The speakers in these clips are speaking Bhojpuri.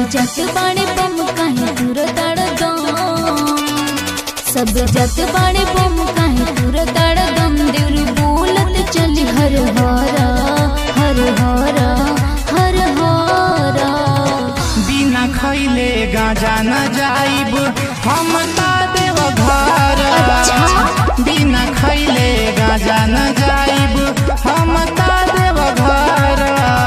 जत बाणे बम काहे दूर तड़ सब जत बाणे बम काहे दूर तड़ दम देवरी बोलत चली हर हरा हर हरा हर हरा बिना खैले गाजा न जाइब हम ता देव घर बिना खैले गाजा न जाइब हम ता देव घर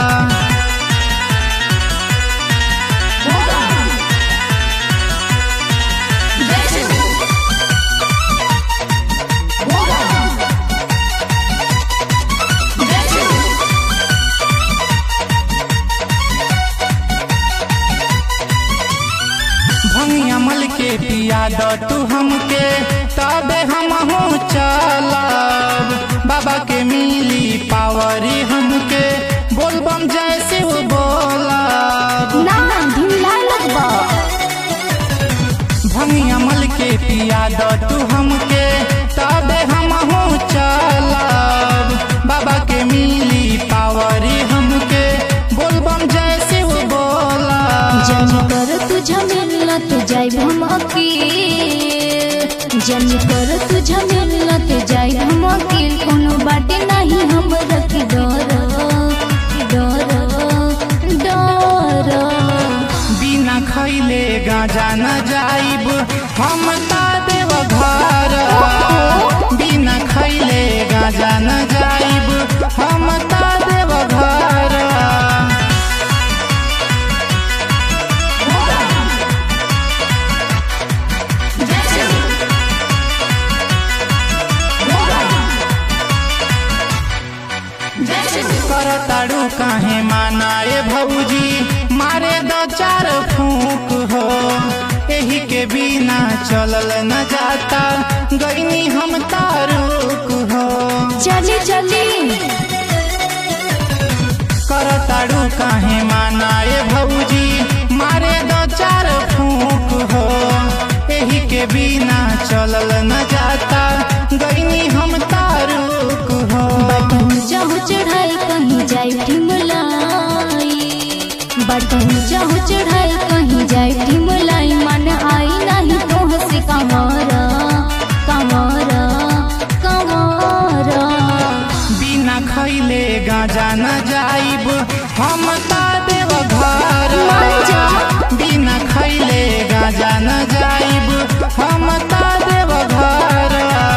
भंगिया मल के पिया द तू हमके तबे हम चलब बाबा के मिली पावरी हमके बोलबम जैसे वो बोलब ना ढिल्ला लगबा भंगिया मल के पिया द तू हमके तबे हम चलब बाबा के मिली पावरी हमके बोलबम जैसे वो बोलब जन कर तुझ मिलत जाई हम अकील जन कर तुझ मिलत जाई हम अकील कोनो बाटे नहीं हम रखी डर डर डर बिना खैले गाजा न जाइब हम ता देव घर बिना खैले गाजा न जाइब हम ता देव घर कर ताड़ू काहे मानाए भौजी मारे दो चार फूक हो एही के बिना चलल न जाता गईनी हम तारुक हो चली चली कर ताड़ू काहे मानाए भौजी मारे दो चार फूक हो एही के बिना चलल न जाता गईनी हम तारुक हो बटन चाहो चढ़ाई कहीं जाई ठिमलाई बटन चाहो चढ़ाई कहीं जाई ठिमलाई मन आई नहीं तो हंसी कमरा कमरा कमरा बिना खैले गाजा न जाइब हम ता देव घर बिना खैले गाजा न जाइब हम ता देव घर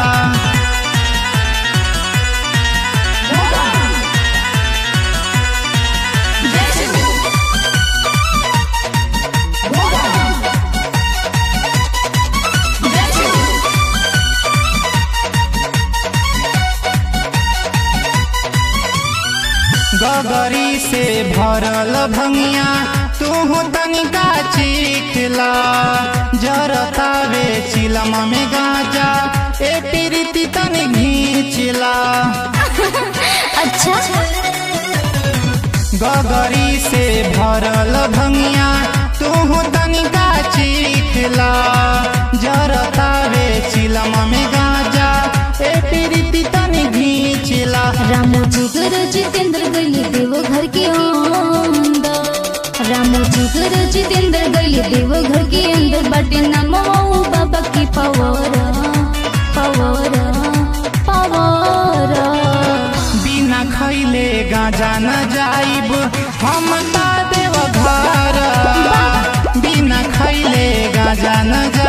गगरी से भरल भंगिया तू तनिका चीखला जरतावे चिलम में गाजा ए प्रीति तनि घींचला अच्छा गगरी से भरल भंगिया तू तनिका चीखला जरतावे चिलम में गाजा ए प्रीति तनि घींचला रामो जिगर जितेंद्र गली देव घर के अंदर रामो जिगर जितेंद्र गली देव घर के अंदर बटे नमो बाबा की पवर पवर पवर बिना खैले गाजा न जाइब हम ता देव घर बिना खैले गाजा न जाइब